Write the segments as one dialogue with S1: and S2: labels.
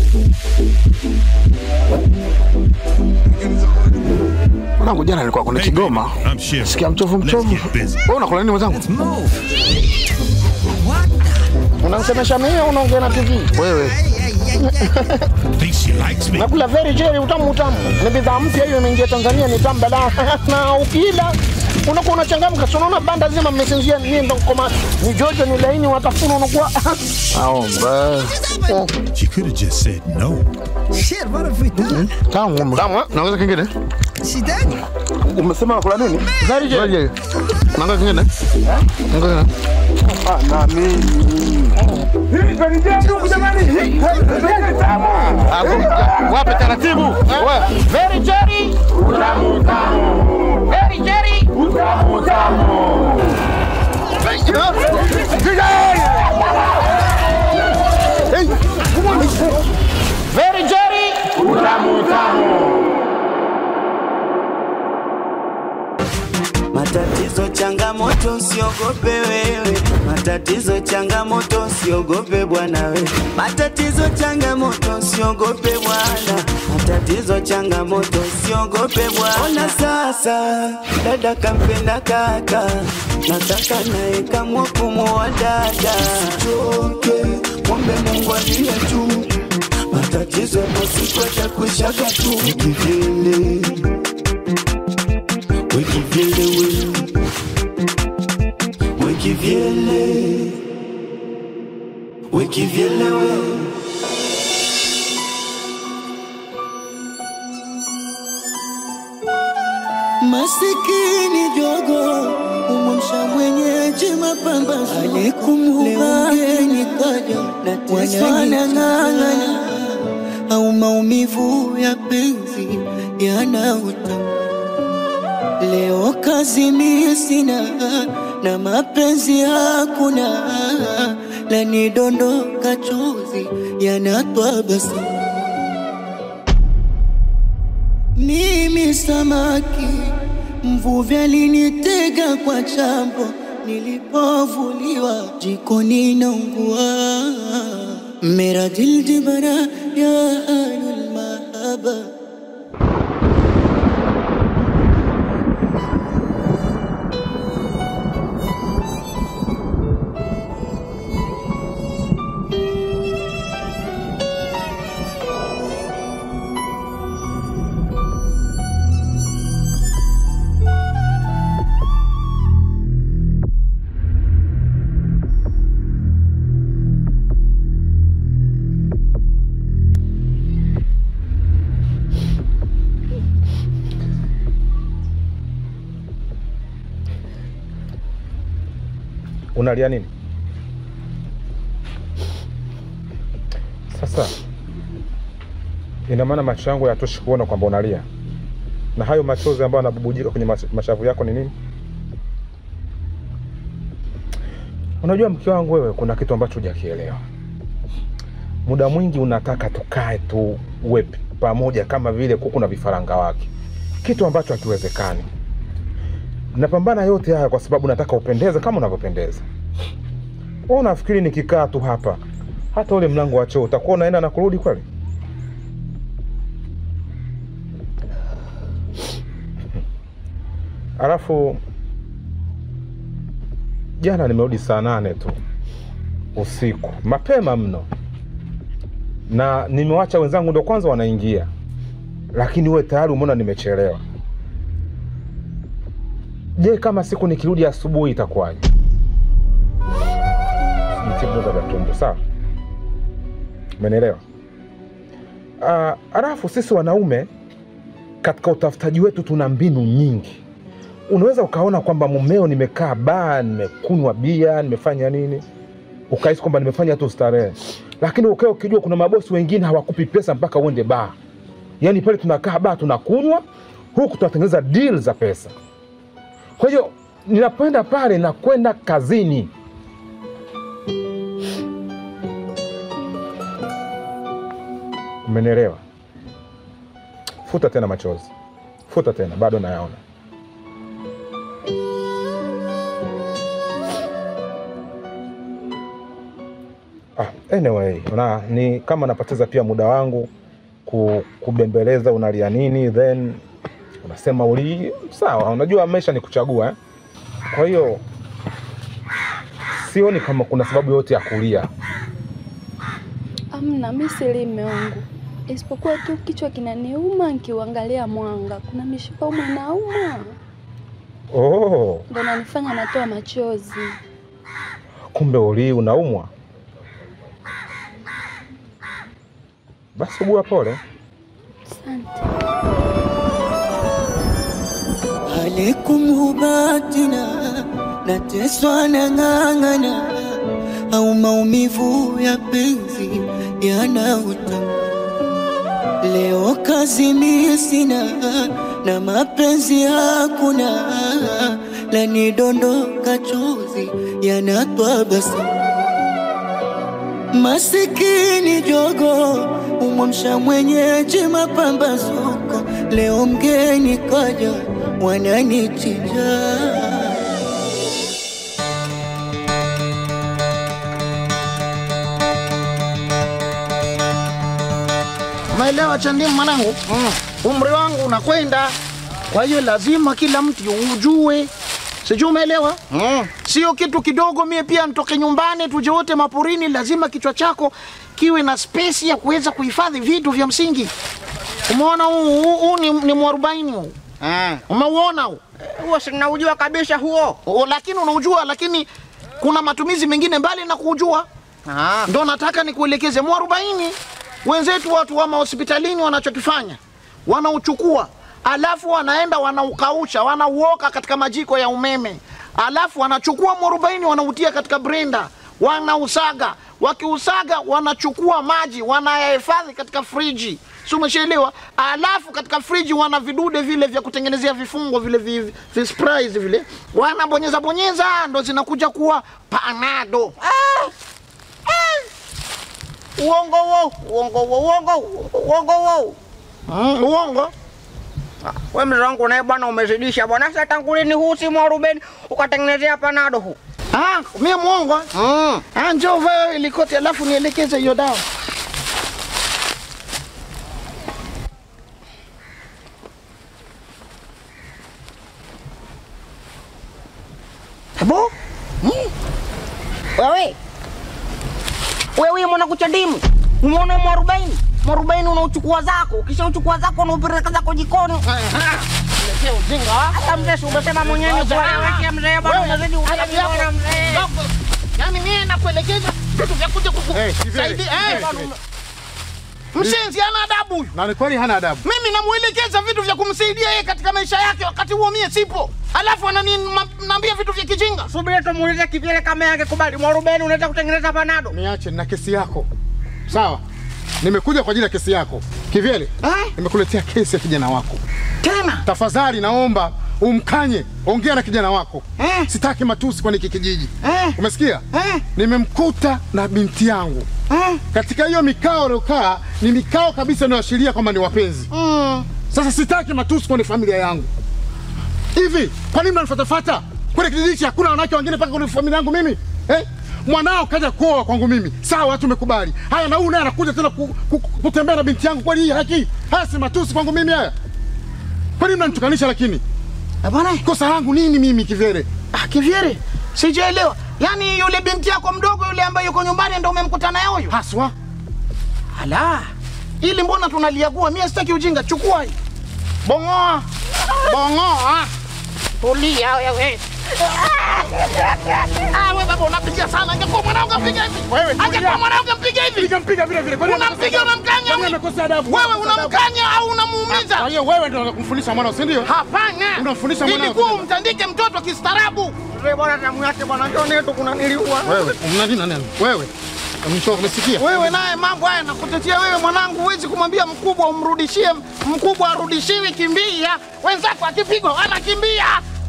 S1: Mwanangu jana nilikuwa kwenye Kigoma. Sikia mchovu mchovu. Wewe unakula nini mwenzangu?
S2: Unamsemesha mimi au unaongea na TV?
S1: Wewe.
S2: Nakula very jelly utamu utamu. Ni bidhaa mpya hiyo imeingia Tanzania ni tamu balaa. na ukila unakuwa unachangamka. Si unaona banda zima mmesinzia ni ndo koma. Ni jojo ni laini watafuna unakuwa.
S1: Aomba.
S3: She could have just said no.
S4: Shit, what have we done?
S1: Tamu. Tamu. Naongeza kingine?
S4: She did.
S1: Umesema unakula nini?
S2: Very jelly.
S1: Naongeza kingine? Naongeza.
S2: Ah, na mimi.
S1: Wape taratibu. Wewe.
S2: Very jelly. Utamu utamu. Very jelly. Utamu utamu. Very jelly. Utamu utamu.
S5: Matatizo, changamoto, usiogope wewe. Matatizo, changamoto, usiogope bwana we. Matatizo, changamoto, usiogope bwana. Matatizo, changamoto, usiogope bwana. Ona sasa, dada kampenda kaka, nataka naye kamwa kumuoa dada. Usichoke, mwombe Mungu aliye juu. Matatizo yapo siku yatakwishaga tu. Kivyele Wekivyele we Wekivyele Wekivyele we
S6: Masikini jogo umwamsha mwenyeji mapambazo aliyekumuumba nikaja wanang'ang'ana au maumivu ya penzi yana utamu. Leo kazi mie sina na mapenzi hakuna, lanidondoka chozi yanatwa basi mimi samaki mvuvi alinitega kwa chambo, nilipovuliwa jikoni naungua. Mera dil jibara ya ahlul mahaba
S7: Unalia nini? Sasa ina maana macho yangu hayatoshi kuona kwamba unalia, na hayo machozi ambayo yanabubujika kwenye mas- mashavu yako ni nini? Unajua mke wangu, wewe kuna kitu ambacho hujakielewa. Muda mwingi unataka tukae tu uwe pamoja kama vile kuku na vifaranga wake, kitu ambacho hakiwezekani. Napambana yote haya kwa sababu nataka upendeze kama unavyopendeza. Wewe unafikiri nikikaa tu hapa hata ule mlango wa choo utakuwa unaenda na kurudi kweli? Alafu jana nimerudi saa nane tu usiku, mapema mno, na nimewacha wenzangu ndo kwanza wanaingia, lakini wewe tayari umeona nimechelewa. Je, kama siku nikirudi asubuhi itakuwaje? Jitibuza vya tumbo, sawa? Umenielewa? Ah, Alafu sisi wanaume katika utafutaji wetu tuna mbinu nyingi. Unaweza ukaona kwamba mumeo nimekaa baa, nimekunywa bia, nimefanya nini, ukahisi kwamba nimefanya tu starehe, lakini ukawa ukijua kuna mabosi wengine hawakupi pesa mpaka uende baa. Yaani pale tunakaa baa tunakunywa, huku tunatengeneza deal za pesa. Kwa hiyo ninapoenda pale nakwenda kazini. Umenielewa? Futa tena machozi, futa tena, bado nayaona. Ah, Anyway, una, ni kama napoteza pia muda wangu ku, kubembeleza unalia nini, then unasema uli sawa. Unajua maisha ni kuchagua eh? Kwa hiyo sioni kama kuna sababu yote ya kulia.
S8: Amna, mi sili mme wangu, isipokuwa tu kichwa kinaniuma nikiuangalia mwanga. Kuna mishipa ume nauma,
S7: Oh,
S8: ndo nanifanya natoa machozi.
S7: kumbe uli unaumwa. Basi ugua pole.
S8: Asante.
S6: alaikum hubatina nateswa na ng'ang'ana au maumivu ya penzi yanauta leo kazi mi sina na mapenzi hakuna lanidondoka chozi yanatwa basa masikini jogo umwamsha mwenyeji mapambazuko leo mgeni kaja wananichija
S2: Umeelewa Chandimu mwanangu? Mm. Umri wangu unakwenda, kwa hiyo lazima kila mtu ujue, sijui umeelewa? Mm. Sio kitu kidogo, mie pia nitoke nyumbani tuje wote maporini, lazima kichwa chako kiwe na space ya kuweza kuhifadhi vitu vya msingi. Umeona huu huu- huu ni, ni mwarobaini huu umeuona huu
S9: huo sinaujua kabisa huo.
S2: O, lakini unaujua, lakini kuna matumizi mengine mbali na kuujua.
S9: Ah.
S2: Ndo nataka nikuelekeze mwarobaini. Wenzetu watu wa mahospitalini wanachokifanya wanauchukua, alafu wanaenda wanaukausha, wanauoka katika majiko ya umeme, alafu wanachukua mwarobaini wanautia katika brenda, wanausaga. Wakiusaga wanachukua maji wanayahifadhi katika friji, si umeshaelewa? Alafu katika friji wana vidude vile vya kutengenezea vifungo vile vi, vi, vi sprays vile, wanabonyeza bonyeza, ndo zinakuja kuwa panado.
S9: Uongo wo, uongo wo, uongo, uongo wo.
S2: Mm, uongo
S9: We mzee wangu naye bwana umezidisha bwana. Sasa tangu lini huu si mwarubeni ukatengenezea panado huu?
S2: Ah, mie mwongo.
S9: Mm.
S2: Ah, njoo vae ile koti alafu nielekeze hiyo dawa.
S9: Ebo? Wewe. Wewe mwana kuchandimu. Umeona mwarobaini? Mwarobaini unauchukua zako, kisha uchukua zako unaupeleka zako jikoni.
S2: Letea ujinga.
S9: Hata mzee si umesema mwenyewe ni kwa wewe mzee bwana
S2: Wewe,
S9: unazidi
S2: hata
S9: ulevi
S2: vyako.
S9: bwana mzee.
S2: Dogo. Yaani mie nakuelekeza vitu vya kuja
S1: Eh, Kivele,
S2: kukusaidia.
S1: Kivele,
S2: Eh,
S1: Kivele.
S2: Mshenzi ana adabu huyu.
S1: Na ni kweli hana adabu.
S2: Mimi namuelekeza vitu vya kumsaidia yeye katika maisha yake, wakati huo mie sipo, alafu ananiambia vitu vya kijinga.
S9: Subiri tumuulize Kivyele kama yake kubali. Mwarubeni unaweza kutengeneza panado.
S1: Niache na kesi yako. Sawa. Nimekuja kwa ajili ya kesi yako. Kivyele,
S2: Eh?
S1: nimekuletea kesi ya kijana wako.
S2: Tena
S1: Tafadhali naomba umkanye, ongea na kijana wako.
S2: Eh?
S1: Sitaki matusi kwenye hiki kijiji.
S2: Eh?
S1: Umesikia?
S2: Eh?
S1: Nimemkuta na binti yangu.
S2: Eh?
S1: Katika hiyo mikao aliokaa ni mikao kabisa inayoashiria kwamba ni wapenzi.
S2: Mm.
S1: Sasa sitaki matusi kwenye familia yangu. Hivi kwa nini mnanifatafata? Kwenye kijiji hichi hakuna wanawake wengine mpaka kwenye familia yangu mimi eh? Mwanao kaja kuoa kwangu mimi, sawa, tumekubali. Haya, na huyu naye anakuja tena ku, ku, kutembea na binti yangu. Kweli hii haki? Haya si matusi kwangu mimi haya? Kwa nini mnanitukanisha? Lakini
S2: Eh, Bwana,
S1: kosa langu nini mimi Kivyele?
S2: ah, Kivyere, sijaelewa. Yaani yule binti yako mdogo yule ambaye yuko nyumbani ndo umemkuta naye huyu?
S1: Haswa
S2: Ala, ili mbona tunaliagua? Mimi sitaki ujinga, chukua hii. Bongoa, bongoa. Tulia wewe. Ah, wewe baba unapiga sana. Angekuwa mwanangu apiga hivi.
S1: Wewe, tulia.
S2: Angekuwa mwanangu apiga hivi.
S1: nikampiga vile vile. Kwa nini
S2: Unampiga unamkanya
S1: Kwani
S2: huyu?
S1: amekosa adabu?
S2: Wewe
S1: Amekosa adabu?
S2: unamkanya au
S1: Kwa
S2: unamuumiza?
S1: hiyo wewe ndio kumfundisha mwanao, si ndio?
S2: Hapana.
S1: Unamfundisha mwanao
S2: Ilikuwa
S1: kucheza.
S2: umtandike mtoto kistaarabu.
S9: Mzee bwana damu yake bwana njoo yetu kuna niliua.
S1: Wewe una nini na nani? Wewe mtoto, umesikia?
S2: Wewe naye mambo haya nakutetea wewe mwanangu, huwezi kumwambia mkubwa umrudishie, mkubwa arudishiwi, kimbia. Wenzako akipigwa wanakimbia.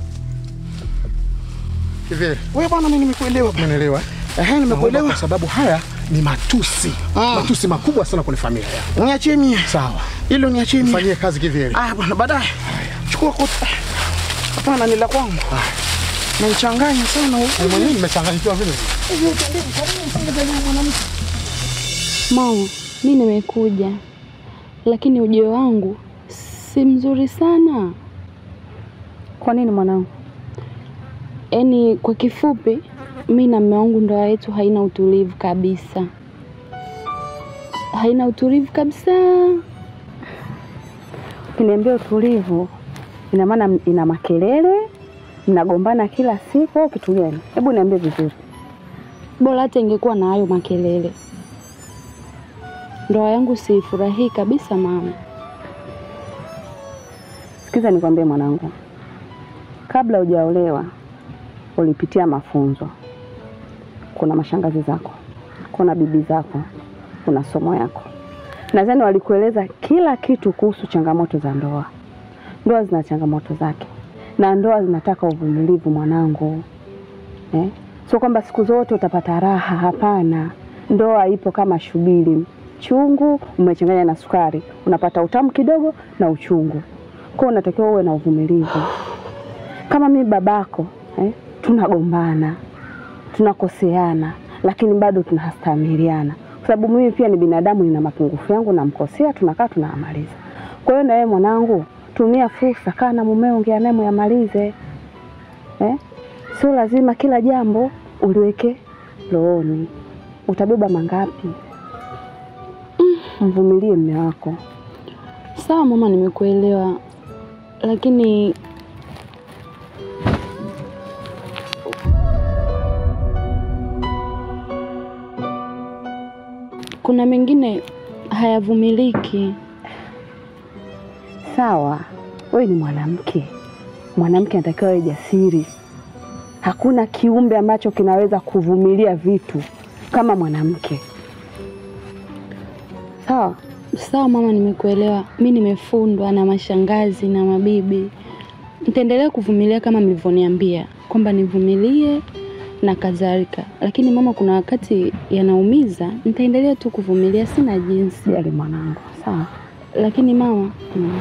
S1: Kivyele,
S2: Wewe bwana, mimi nimekuelewa bwana.
S1: umeelewa?
S2: Ehe,
S1: Naomba
S2: nimekuelewa.
S1: kwa sababu haya ni matusi
S2: Mm.
S1: matusi makubwa sana kwenye familia yako.
S2: Niachie mie.
S1: Sawa,
S2: Hilo niachie mie.
S1: fanyie kazi Kivyele.
S2: Ah bwana, baadaye. Chukua koti. Hapana, ni la kwangu. Nanichanganya sana huyu.
S1: Mimi mwenyewe nimechanganyikiwa vile vile.
S2: Hivi utendeni, kwa nini msingezalia mwanamke?
S8: Mama, mi nimekuja, lakini ujio wangu si mzuri sana.
S10: Kwa nini mwanangu?
S8: Yaani kwa kifupi, mi na mume wangu ndoa yetu haina utulivu kabisa, haina utulivu kabisa.
S10: Ukiniambia utulivu, ina maana ina makelele, mnagombana kila siku au kitu gani? Hebu niambie vizuri.
S8: Bora hata ingekuwa na hayo makelele. Ndoa yangu siifurahii kabisa mama.
S10: Sikiza nikwambie mwanangu, kabla hujaolewa ulipitia mafunzo. Kuna mashangazi zako, kuna bibi zako, kuna somo yako. Nadhani walikueleza kila kitu kuhusu changamoto za ndoa. Ndoa zina changamoto zake, na ndoa zinataka uvumilivu mwanangu, eh? Sio kwamba siku zote utapata raha, hapana. Ndoa ipo kama shubiri, chungu umechanganya na sukari, unapata utamu kidogo na uchungu. Kwa hiyo unatakiwa uwe na uvumilivu. Kama mimi babako eh, tunagombana, tunakoseana, lakini bado tunastamiliana, kwa sababu mimi pia ni binadamu, nina mapungufu yangu, namkosea, tunakaa tunayamaliza. Kwa hiyo na wewe mwanangu, tumia fursa, kaa na mumeo, ongea naye muyamalize eh? Sio lazima kila jambo uliweke rohoni. Utabeba mangapi? Mvumilie mme wako.
S8: Sawa mama, nimekuelewa, lakini kuna mengine hayavumiliki.
S10: Sawa, wewe ni mwanamke, mwanamke anatakiwa awe jasiri. Hakuna kiumbe ambacho kinaweza kuvumilia vitu kama mwanamke. Sawa,
S8: Sawa mama, nimekuelewa. Mi nimefundwa na mashangazi na mabibi, nitaendelea kuvumilia kama mlivyoniambia kwamba nivumilie na kadhalika, lakini mama, kuna wakati yanaumiza, nitaendelea tu kuvumilia, sina jinsi.
S10: Jali mwanangu, sawa.
S8: Lakini mama,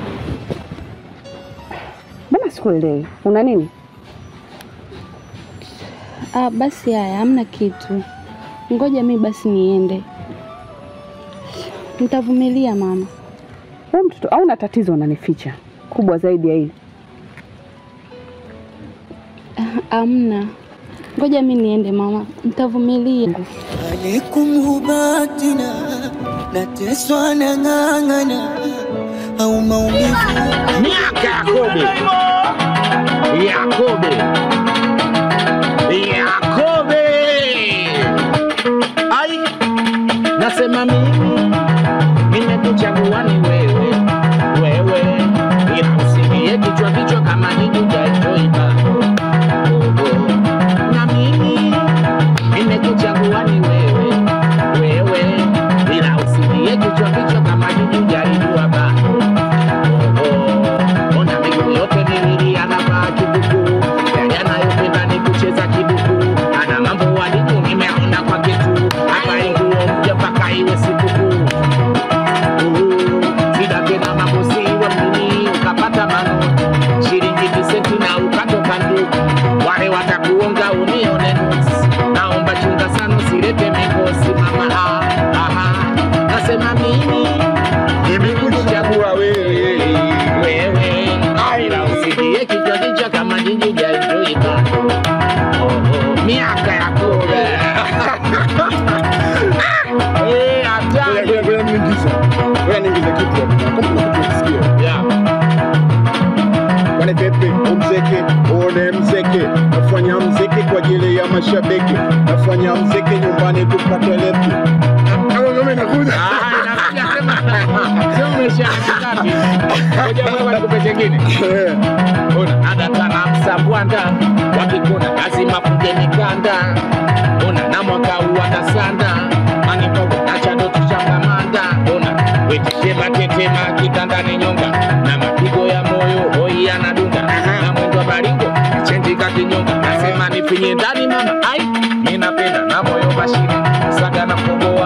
S10: Mbona sikuelewi? Una nini?
S8: ah, basi haya, hamna kitu, ngoja mi basi niende, nitavumilia mama.
S10: Wewe mtoto au na tatizo unanificha kubwa zaidi ya hili?
S8: Amna, ngoja mi niende mama, nitavumilia.
S6: alaikum hubatina nateswa na ng'ang'ana au maumivu
S11: miaka Yakobe, Yakobe, Yakobe. Ai, nasema mimi nimekuchagua ni wewe, wewe, ila usilie kichwa kichwa kama jiji utaenjoy bado. Oh, oh. Na mimi nimekuchagua ni wewe, wewe, ila usilie kichwa kichwa kama jiji hujaijua bado. Ona miguu yote miwili anavaa kibukuu, yale anayopenda ni kucheza kibukuu. Ana mambo walimu nimeona kwake tu, avae nguo mpya mpaka iwe sikukuu. Uhu, Shida tena mambo si wa mjini, ukapata mano shilingi visenti na ukatoka ndugu, wale watakuonga unione nusu. Naomba chunga sana usilete mikosi mama, ah, aha. Nasema mimi nimekuchagua wewe wewe, ila usikie kichwa kichwa kama jiji jaijoika miaka ya kule Eh, hatari.
S1: Ngoja niingize. Ngoja niingize kitu hapo. Kama kuna kitu ukisikia.
S11: Yeah.
S1: Kwani pepe umzeke uone mzeke, nafanya mzeke kwa ajili ya mashabiki, nafanya mzeke nyumbani tupate lepi. Kama ngome inakuja.
S11: Ah, inakuja sema. Sio umeshia katikati. Ngoja wewe nikupe chengine. Ona adatana msambwanda wakikuna lazima punge mikanda. Ona na mwaka huu atasanda manipogo acha ndo tushakamanda. Ona wetishema tetema kitandani nyonga na mapigo ya moyo hoi anadunga na mwendo wa baringo chenjika kinyonga nasema nifinye ndani mama ai mi napenda na moyo mashine saga na mkongo